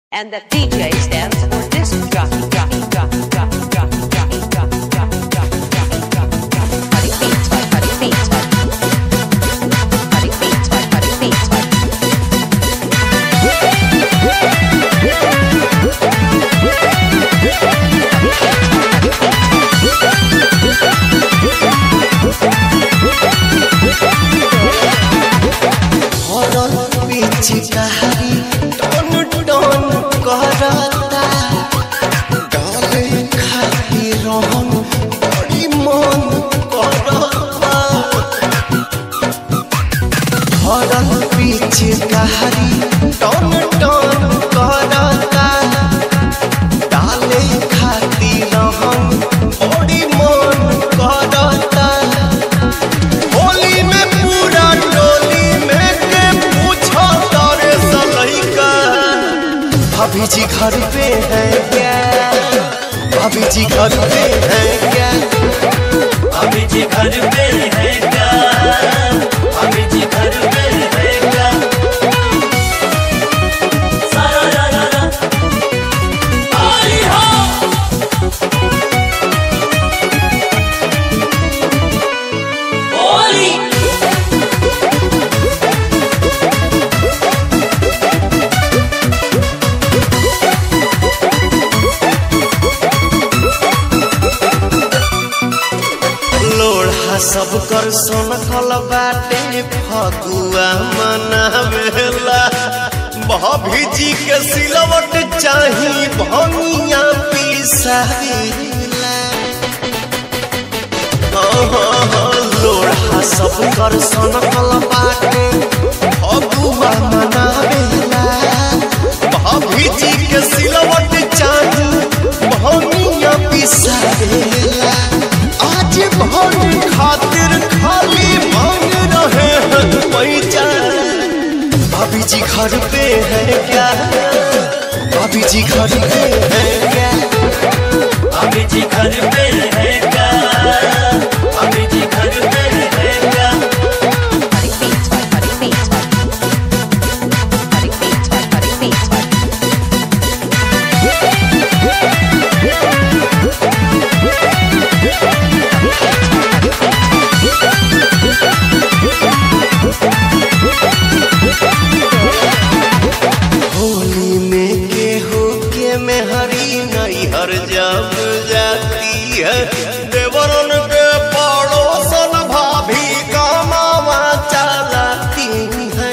And the DJ stands for disc jockey, jockey, jockey, jockey, jockey, jockey, jockey, jockey, jockey, jockey, jockey, jockey. Cutting beats, by cutting beats, by cutting beats, by cutting beats, by. हरल पिचकारी टन टन करता गाले खातिर रहन बड़ी मन करता हरल पिचकारी टन टन करता डाले खातिर रहन बड़ी मन करता होली में पूरा टोली में के पूछो तारे सलैका भाभी जी घर पे है क्या भाभी जी घर पे है क्या अभी जी घर पे है क्या अभी जी घर पे है क्या सारा रा रा रा आई हो होली लोढ़ा सब कर सोनकल बाटे फगुआ मनावेला भाभी जी के सिलवट चाही भनिया पिसावेला लोढ़ा सब कर सोनकल बाटे फगुआ मनावेला भाभी जी के सिलवट चाही भनिया पिसावेला आज भर खातिर खाली मांग रहे हैं पैसा भाभी जी घर पे है क्या भाभी जी घर पे है क्या अभी जी घर पे है क्या अभी जी घर पे है क्या Cutting beats, by cutting beats, by cutting beats, by cutting beats, by. Holi में गेहूं के मेहरी नहीं हर जब जाती है देवरन के पड़ोसन भाभी कमावा चलाती है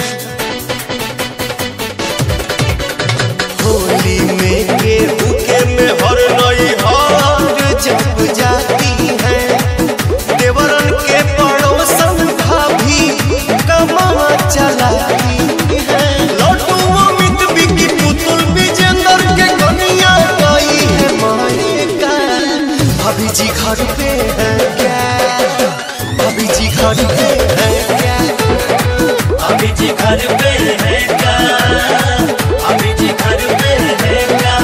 होली में गेहूं के मेहर नहीं हर जब जाती है देवरन के पड़ोसन भाभी कमावा चलाती है लड्डू अमित बिकी पुतुल विजेंद्र के कन्या गई है मायका भाभी जी घर पे है क्या भाभी जी घर पे है क्या अभी जी घर पे है क्या अभी जी घर पे है क्या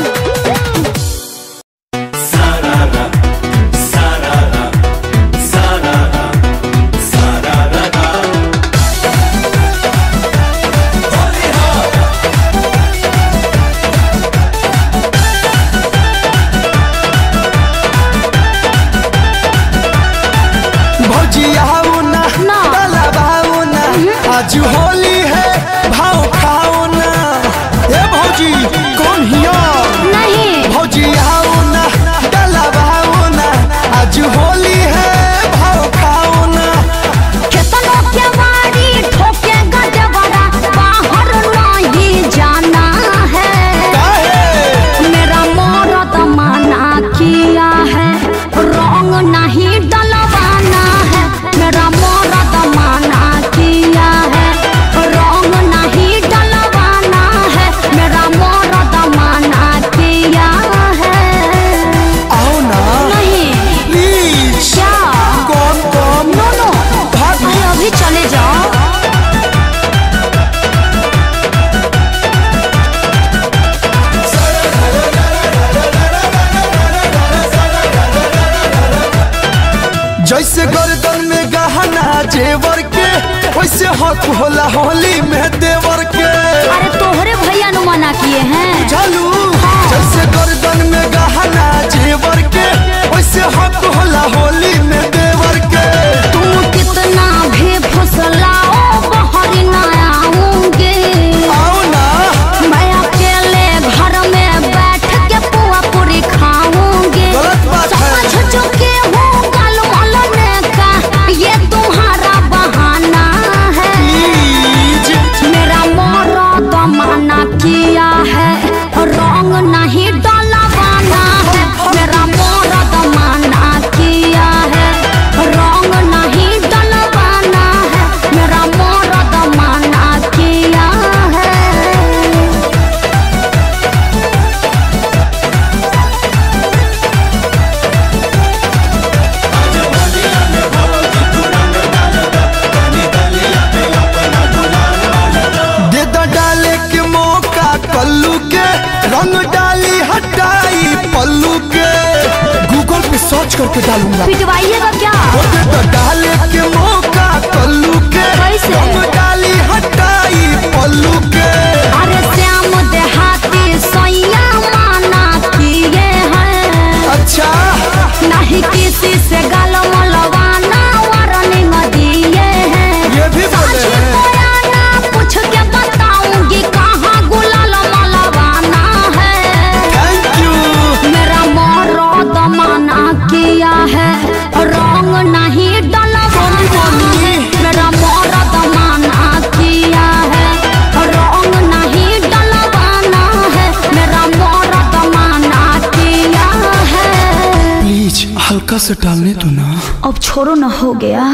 सारा रा सारा रा सारा रा सारा रा रा होली हो भजियाओ ना ना। डलवाओ ना आज होली है भाव खाओ ना ए भौजी कौन हिया नहीं भजियाओ ना डलवाओ ना आज होली है भाव खाओ ना केतनो के वारी ठोके गजबरा बाहर नहीं जाना है काहे मेरा मोरत माना किया है रंग नहीं डलवाना है मेरा मोरत माना किया है रंग नहीं डलवाना है मेरा मोरत माना किया है आओ ना नहीं प्लीज क्या कौन कौन नो नो भाग अरे अभी चले जाओ जैसे गर्दन में गहना जेवर के वैसे हक होला होली में देवर के अरे तोहरे भैया नु मना किए हैं झलू करके डालूंगा पिटवाइएगा क्या ओके तो डाले के मौका कल्लू के कैसे? हम डाली हटाई पल्लू के अरे श्याम देहाती सैया माना किए हैं अच्छा नहीं किसी से गल मलवाना वार्निंग दिए हैं ये भी बोले साझी हैं बयाना पूछ के बताऊंगी कहाँ गुलाल मलवाना है थैंक यू मेरा मरद मना किया है रंग नहीं डलवाना है मेरा मरद मना किया है रंग नहीं डलवाना है मेरा मरद मना किया है प्लीज हल्का से डालने दो ना अब छोड़ो ना हो गया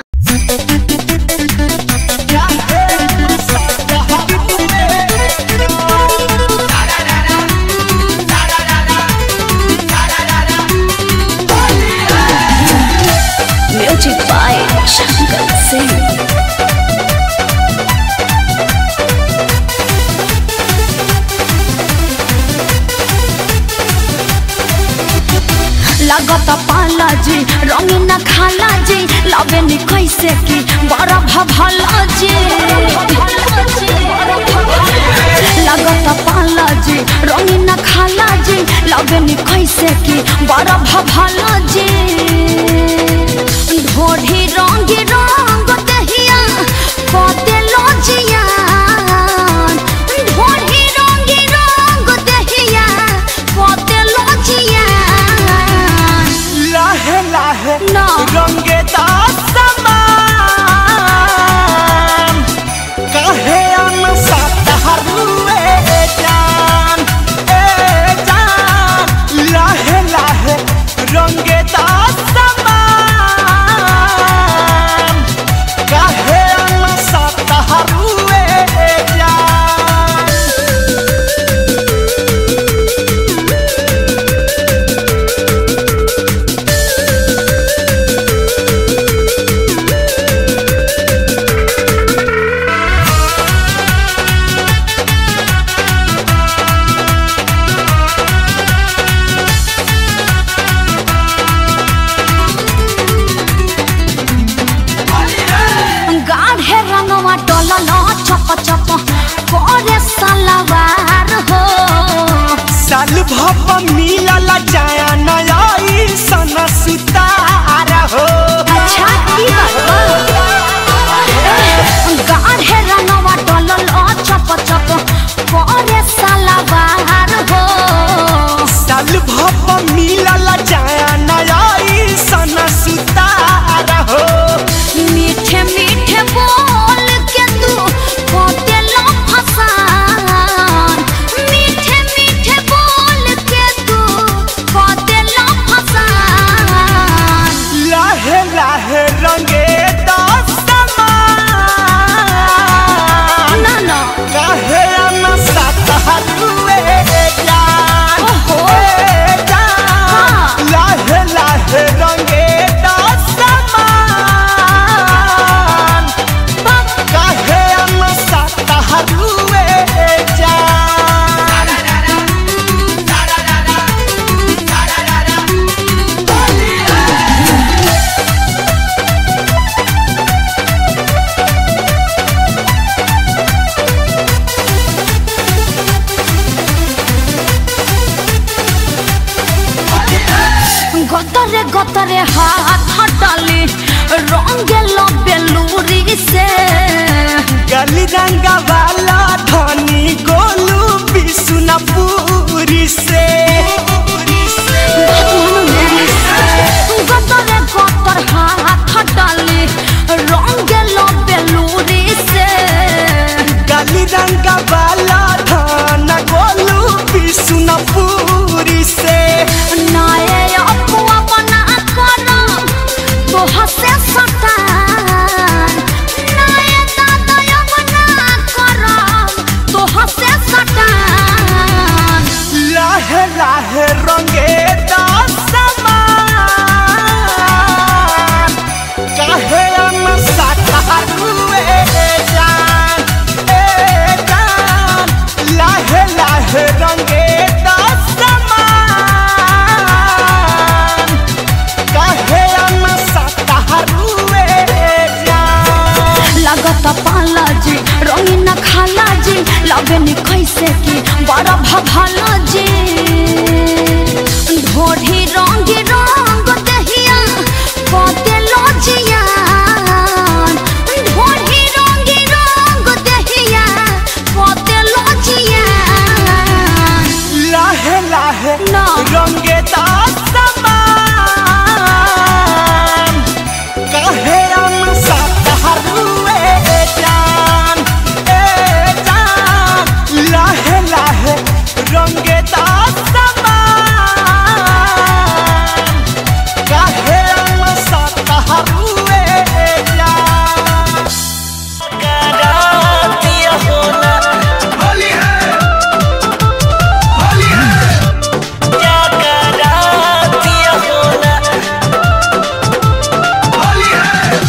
म्यूजिक बाय शंकर सिंह लगत पाला जी रंगीन खाला जी लवे नी कैसे की बड़ा भभला जी लगत पाला जी रंगीन खाला जी लवे नी कैसे की बड़ा भभला जी ढोढ़ी रंगी रंग दहिया कते लजिया ढोढ़ी रंगी रंग दहिया कते लजिया लाहे लाहे ना। रंगे समान काहे अन सतहरुए जान ए जान लाहे लाहे रंगे समान काहे अन सतहरुए जान गाढ़े रंगवा डोलल चप चप करे सलवार हो साल भप मिलल जाया नया सन सुतार हो अच्छा की बात गाढ़े रंगवा डोलल चप चप करे सलवार हो साल भप मिलल जाया नया सन सुतार हो मीठे मीठे बोल के तू कोते लो फसान मीठे मीठे बोल के तू कोते लो फसान लाहे लाहे रंगे दसमान ना ना काहे अन सतहरुए जान ओहो। ए जान हाँ। लाहे लाहे रंगे दसमान काहे अन सतहरुए जान গতরে গতরে হাত হটালি রঙেল বেলুরি সে गली रंगा वाला धनी गोलू बिसुनपुरी से গতরে গতর হাত হটালি রঙেল বেলুরি সে गली रंगा वाला धन गोलू बिसुनपुरी से নায়ে অপুয়া বনা করম তো হসে সটান নায়ে দাদয় বনা করম তো হসে সটান लाहे लाहे रंगे दसमान काहे अन सतहरुए जान ए जान लाहे लाहे रंगे दस लगे नी कैसे की बड़ा भभाला जी ढोढ़ी रंग रंग दहिया पोते लजिया ढोढ़ी रंग रंग दहिया पोते लजिया लाहे लाहे ना। रंगे समान कहे हम सतहरुए जान ए जान लाहे लाहे रंगे समान कहे हम सतहरुए जान करातिया होना होली है होली है क्या करातिया होना होली है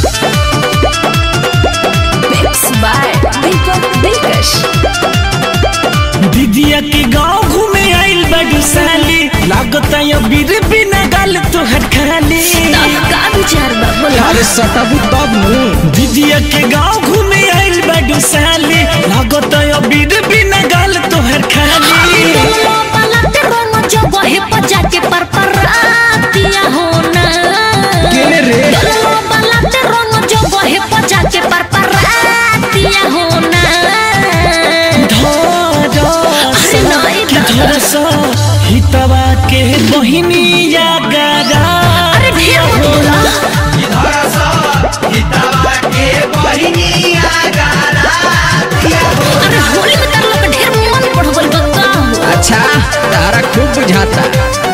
मिक्स बाय दीपक दिलकश दीदिया के गांव घूमे आइल बड़ू साली लागत यो बीर बिना गाल तोहर खाली का विचार बा बोला अरे सटाबू तब नु दीदिया के गांव घूमे आइल बड़ू साली लागत यो बीर बिना गाल तोहर खाली दोनों पलट रोनो जगहे पर जाके पर परातिया होना केने रे? दोनों पलट रोनो जगहे पर जाके पर परातिया होना अरे नहीं कि दादा। धरस हितवा के बहिनी या गारा अरे ढेर मत बोला अरे होली में कर लोग ढेर मन बढ़ गइल बा का अच्छा तारा खूब बुझाता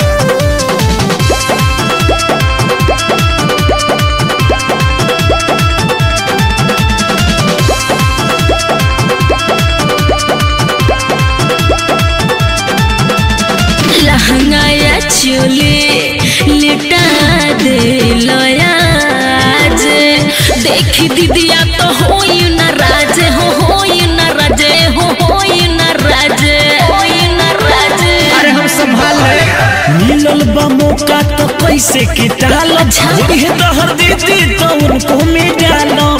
लहंगा या चोले लिटा दे लयाज देखी दीदिया तो होई न राज हो होई न राज हो होई न राज होई न राज अरे हम संभाल ले मिलल बा मौका तो कैसे के टाल ये दहर दीदी तो उनको में डालो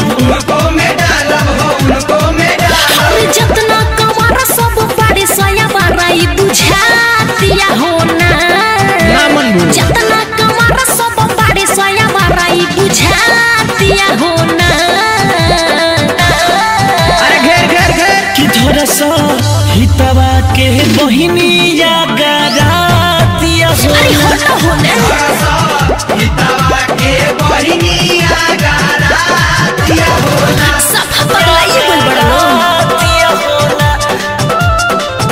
अरे जितना कमारा सब बड़े सया बड़ाई बुझातिया होना ना मन बुझ। जितना कमारा सब बड़े सया बड़ाई बुझातिया होना अरे घेर घेर घेर कि धरस हितवा के बहिनी या गारातिया हो अरे हटो होने सब पगलाइए बोल बड़ा लोग। गारातिया होला।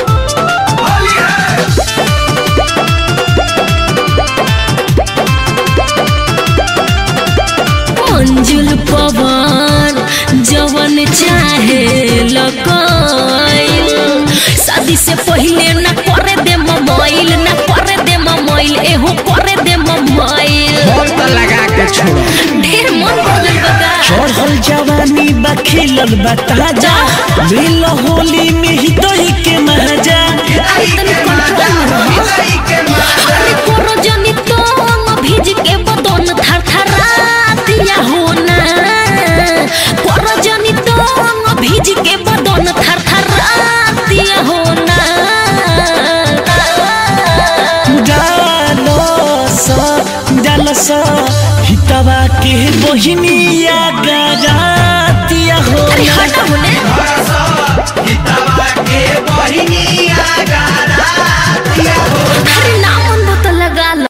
मंजुल पवन जवन चाहे लकाइल शादी से पहले न करे दे मोबाइल न करे दे मोबाइल एहो करे दे मोबाइल बोल तो लगा के छोड़ो ढेर मन बदल बगा चढ़ल जवानी बा खिलल बा ताजा मिल होली में ही दही के महाजा अरे तनी कंट्रोल में रहो अरे कोरो जनी तो भीज के बदन थर थरातिया होना कोरो जनी तो भीज के बदन थर थरातिया होना डालस डालस हितवा के बहिनी या गारातिया हो अरे हटा होने अरे नाम तो लगा लो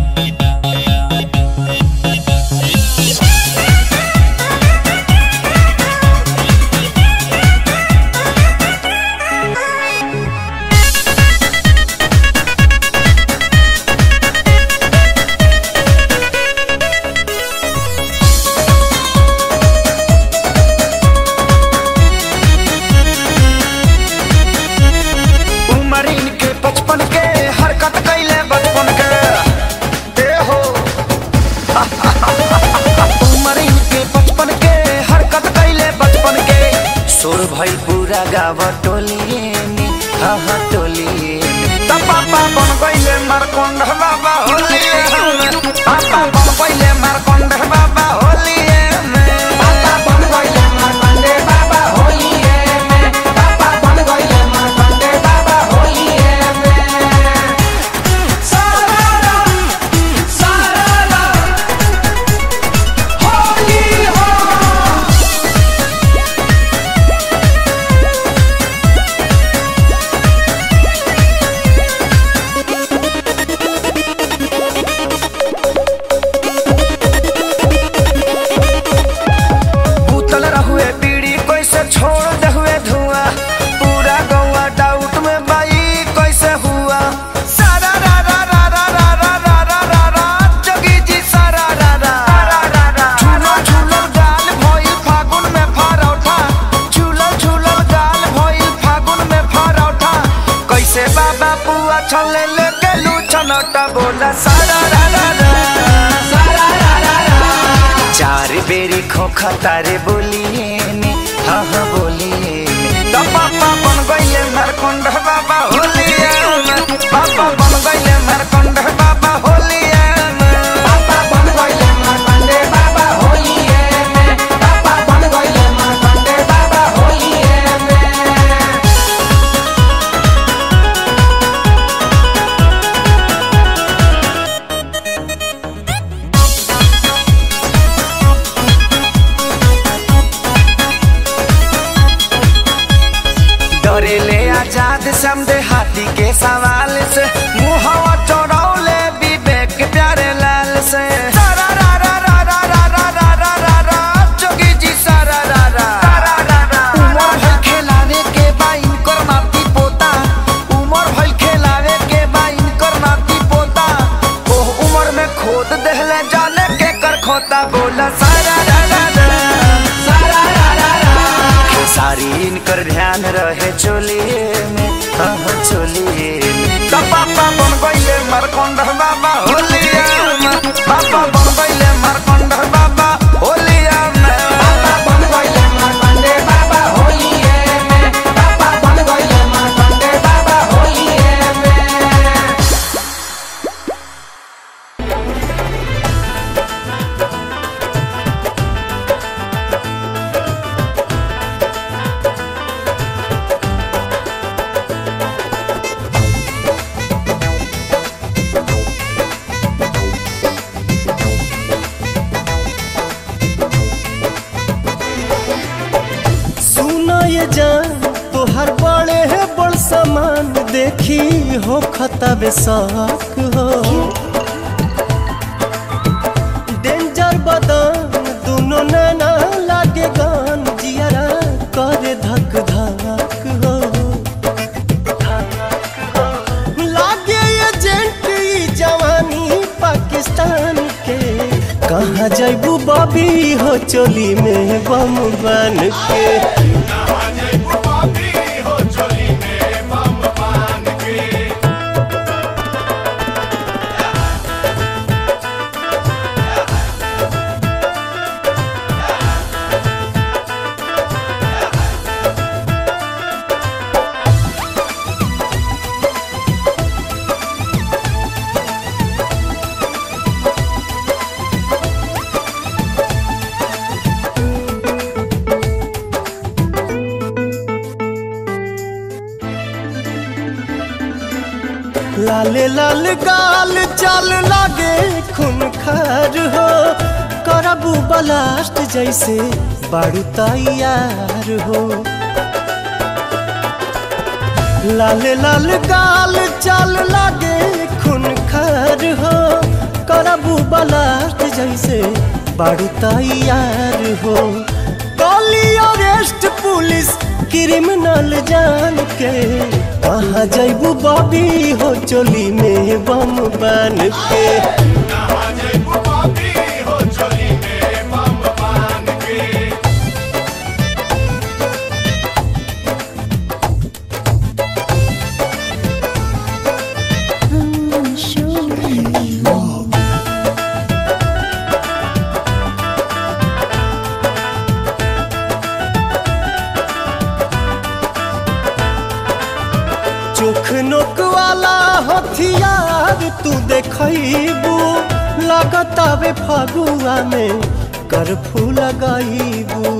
उमर इनके बचपन के हरकत कैले बचपन के ए हो उमर इनके बचपन के हरकत कैले बचपन के सुर भई पूरा गाँव टोलिए में हाँ हाँ टोलिए में त पापा बन गईले मारकोंड बाबा होलिए में पापा बन गईले मारकोंड बाबा होलिए में पापा बन गईले मारकोंड बाबा होलिए में पापा बन गईले छले ले गेलू छनटा बोला सारा रा रा रा सारा रा रा रा चार बेरी खोखा तारे बोलिए ने हाँ हाँ बोलिए ने तो पापा बन गइले मरकुंड बाबा होलिए में पापा बन गइले मरकुंड बाबा होलिए में पापा बन गइले मरकुंड बाबा होलिए में पापा बन गइले मरकुंड बाबा होलिए में डरेले आजाद समझे हाथी के सवाल से मुहवा चौड़ौले विवेक प्यारे लाल से सारा रा रा रा रा रा रा रा रा रा रा जोगी जी सारा रा रा रा रा रा उमर भइल खेलावे के बा इनकर नाती पोता उमर भइल खेलावे के बा इनकर नाती पोता ओह उमर में खोद देहले जाने के कर खोता बोला सारा रा रा रा सारा रा रा रा सारी इनकर ध्यान रहे चोलिए में हाँ हाँ चोलिए में तो पापा बन गइले मरकंड बाबा होलिया में पापा बन गइले मरकंड बाबा होलिया में पापा बन गइले मरकंड बाबा होलिया में पापा बन गइले मरकंड बाबा होलिया में सुना ये जान तोहर बड़े है बड़ सामान देखी हो खतबे शौक हो डेंजर बदन दोनों नैना लागे गान जियरा करे धक धक हो लागे एजेंट ई जवानी पाकिस्तान के कहाँ जैबू बॉबी हो चोली में बम बन के लाले लाल गाल चाल लागे खून खार हो करबू बलास्ट जैसे बारू तैयार हो लाले लाल गाल चाल लागे खून खार हो करबू बलास्ट जैसे बारू तैयार हो कॉली अरेस्ट पुलिस क्रिमिनल जान के कहाँ जैबू बॉबी हो चोली में बम बन के चोख नोक वाला हथियार तू देखबू लगतावे फगुआ में करफू लगाईबू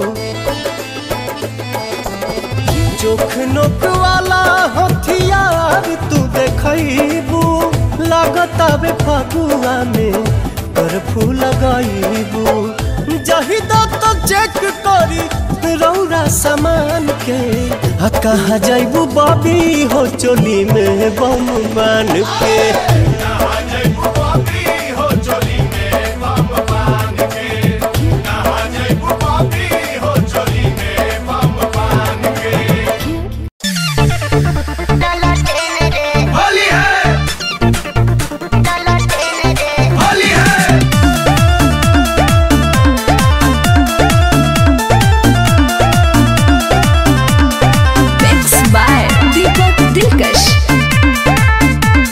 चोख नोक वाला हथियार तू देखबू लगतावे फगुआ में करफू लगाईबू जहिदा तो चेक करी रौरा सामान के आ कहाँ जैबू बॉबी हो चोली में बम बन के Mixed by Deepak Dilkash.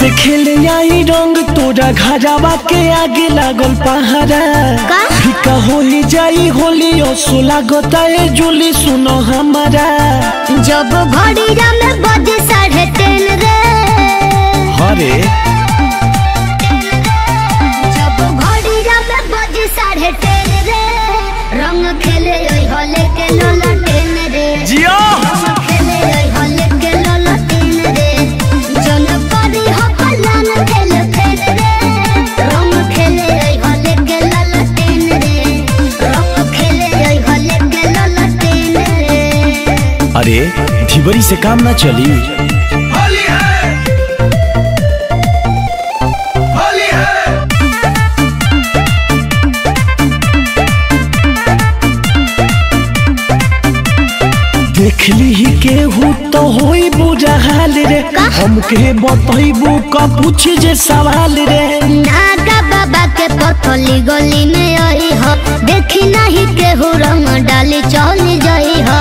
से खेले आई रंग तोरा घरावा के आगे लागल पहाड़ा का? फिका हो ही जाई होली असो लागता है जुली सुनो हमारा जब घड़िया में बजे साढ़े तीन रे हरे जब घड़िया में बजे साढ़े तीन रे रंग खेले ओई होले के लोला टेन रे जियो रंग खेले ओई होले के लोला टेन रे जन परी हो पलान खेल खेल रे रंग खेले ओई होले के लोला टेन रे रंग खेले ओई होले के लोला टेन रे अरे ढिबरी से काम ना चली होली है होली है देख ली केहू तो होई बुरा हाल रे हमके बतैबू का पूछ जे सवाल रे नागा बाबा के पथली गली में आई हो देखी नहीं केहू रंग डाली चली जाई हो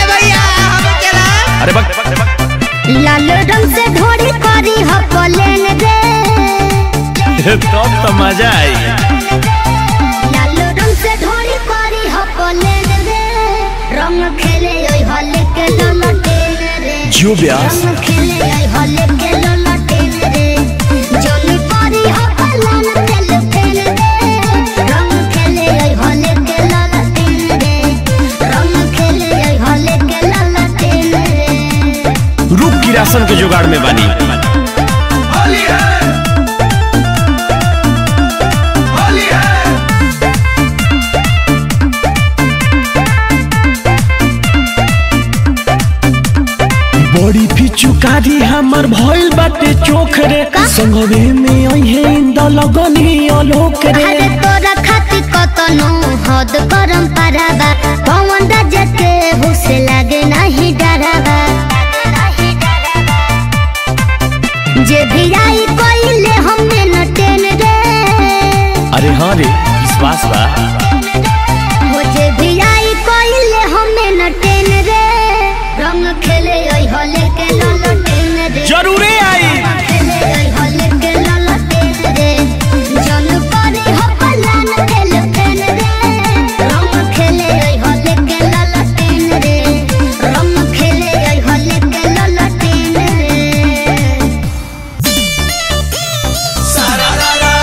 अरे बक लाल रंग से ढोरी करी हो पलेन रे तब तो मजा आई लाल रंग से ढोरी करी हो पलेन रे रंग खेले ओई हले के ललटेन रे जियो ब्यास रंग खेले ओई हले के ललटेन रे जोनी करी हो पलान तेल तेल रे रंग खेले ओई हले के ललटेन रे रंग खेले ओई हले के ललटेन रे रूप की राशन के जुगाड़ में बानी होली है होली है बड़ी पिचुकारी हमर भइल बाटे चोख रे संगवे में अइहे इंद लगनी अलोक रे अरे तोरा खाती कतनो हद करम पाराबा पवन राजा के हुसे लागे नहीं डराबा जे भी आई कोइले हमें न टेन रे अरे हाँ रे विश्वास बा वो जे भी आई कोइले हमें न टेन रे रंग खेले ओई होले के लल टेन रे जरूरे आई खेले ओई होले के लल टेन रे जन परी हो पलान खेल खेल रे रंग खेले ओई होले के लल टेन रे रंग खेले ओई होले के लल टेन रे सारा रारा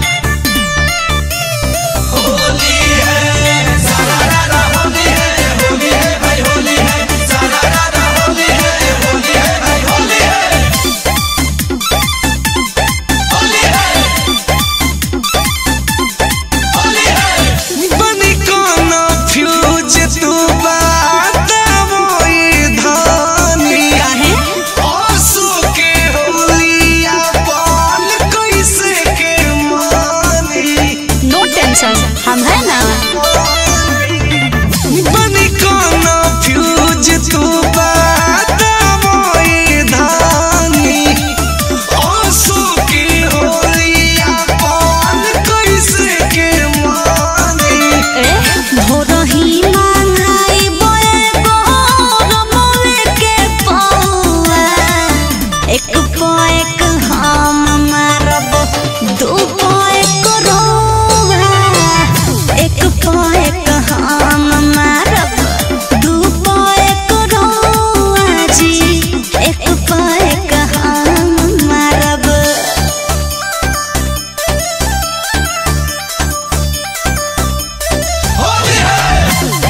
होली है सारा रारा होली है होली है भाई होली है सारा रारा होली है होली है भाई होली है होली है होली है बनी कोनो फ्यूज तू बात मोई धानी आंसू के होलिया पाल कैसे के मानी नो टेंशन हम है ना बनी कोनो फ्यूज तू बात मोई धानी आंसू के होलिया पाल कैसे के मानी भोरही मांगाई बोए गोर मोले के पौआ एक पो एक हम मारब दू पो एक रोवा एक पो एक हम मारब दू पो एक रोवा जी एक पो एक हम मारब होली है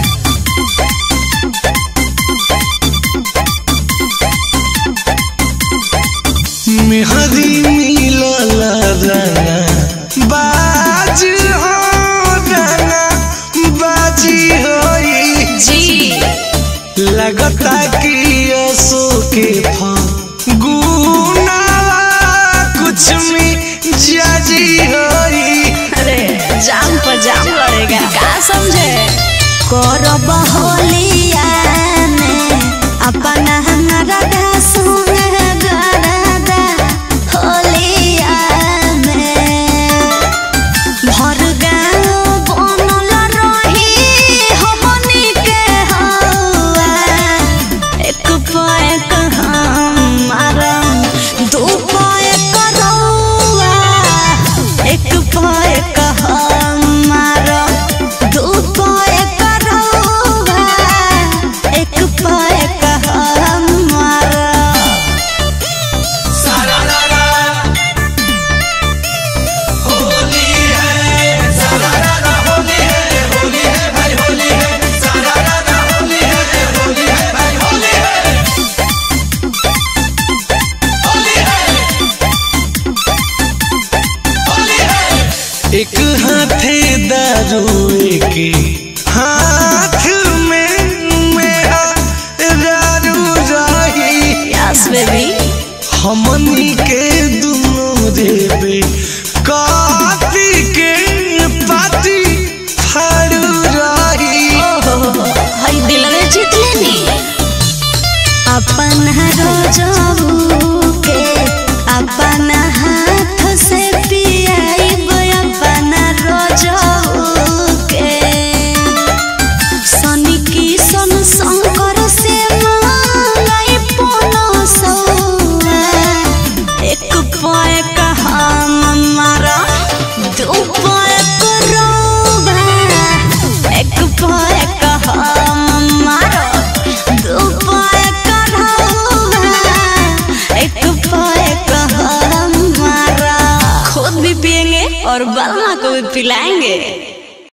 मेहदी मिलल रंगा बाज हो रंगा बाजी होई जी लगता कि असो के फगुनावा कुछ में जाजी होई अरे जाम पर जाम लड़ेगा का समझे करब होलिया में अपना हमारा सुन गरदा होलिया में भर गाँव बनल रही हमनी के हवा एक पैक हम मारम दू पैक के हाथ में मेरा दारू रही यस बेबी हमनी के दुनो देवे काफी के पाती फाड़ू रही हई दिल में जीत लेनी अपन रोजबू के अपन हाथ से पियाइब अपन रोजबू के शनि किशन शंकर से मांगई पोनो सौआ एक पाए हम मारा दू पाए करोबा एक पाए हम मारा दू पाए करोबा एक पाए हम मारा खुद भी पिएंगे और बलमा को भी पिलाएंगे